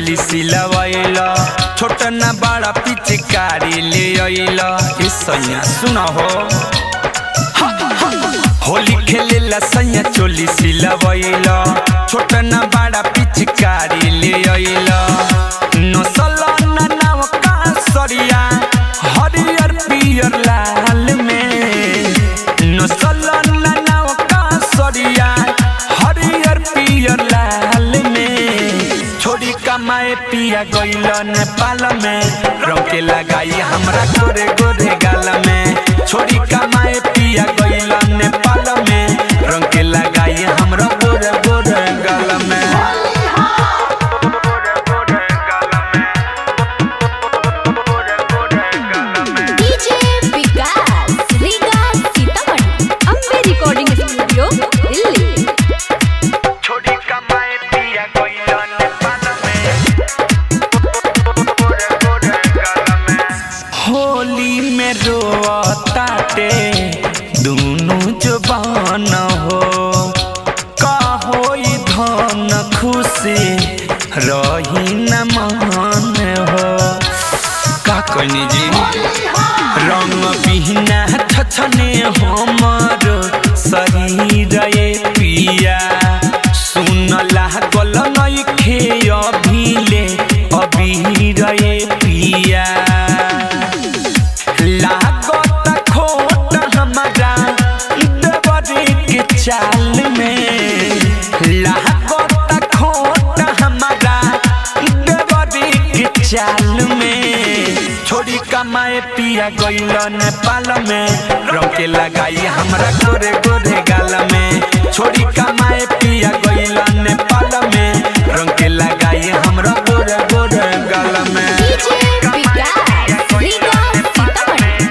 चोली सिलवैला छोट ना बड़ा पिचकारी ले अइला ए सैया सुना हो होली खेलेला सैया चोली सिलवैला छोट ना बड़ा पिचकारी ले अइला नसल ना नाव का सरिया हरियर पियर लाल में नसल ना नाव का सरिया हरियर पियर लाल में छोड़ी कमाए पिया गइल नेपाल में रंग के लगाई हमरा गोरे गोरे गाल में छोड़ी कमाए पिया गइल नेपाल में रंग के लगाई हमरा गोरे गोरे गाल में DJ Vikas Riga Sitamarhi Ambe recording studio Delhi छोड़ी कमाए पिया गइल नेपाल में होली में रोताटे दुनु जबान हो का होई धन खुशी रही न मान हो का कहनी जी रंग बिहना छछने हमर शरीर ये पिया सुन लागल नइखे अभिले अबीर ये पिया लागत खोट हमारा देवरी के चाल में लागत खोट हमारा देवरी के चाल में छोड़ी कमाए पिया गइल नेपाल में रंग के लगाई हमरा गोरे गोरे गाल में छोड़ी कमाए पिया गइल नेपाल में रंग के लगाई हमरा गोरे गोरे गाल में डीजे विकास रीगा सीतामढ़ी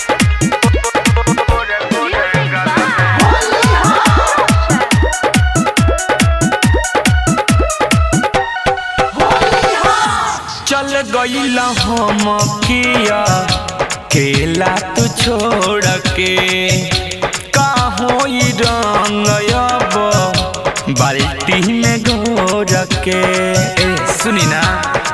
चल गइल हम किया केला तू छोड़ के का होई रंग अब बाल्टी में घोर के ए सुनी ना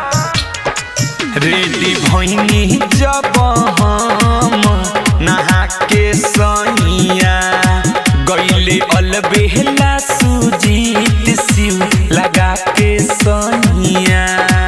रेडी भैनी जब हम नहा के सैया गइले अलबेला सुजीत सिउ लगा के सैया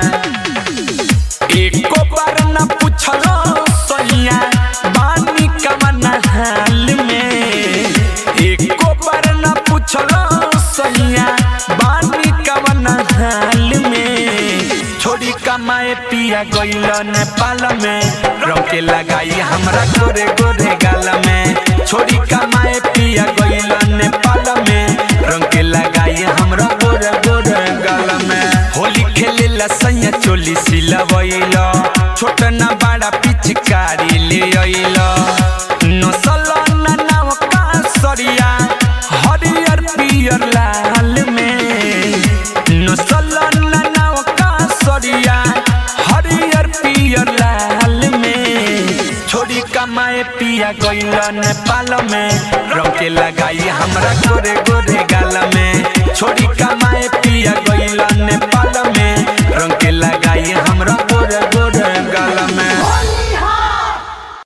एको बार न पूछलो सैया बानी कमन हाल में एको बार न पूछलो सैया बानी कमन हाल में छोड़ी कमाए पिया गइल नेपाल में रंग के लगाई हमरा गोरे गोरे गाल में छोड़ी कमाए पिया गइल नेपाल में रंग के लगाई हमरा गोरे गोरे गाल में होली खेलेला सैया चोली सिलवैला छोट ना बड़ा पिचकारी ले अइला नसल ना नाव का सरिया हरियर पियर लाल में नसल ना नाव का सरिया हरियर पियर लाल में छोड़ी कमाए पिया गइल नेपाल में रंग के लगाई हमरा गोरे गोरे गाल में छोड़ी कमाए पिया गइल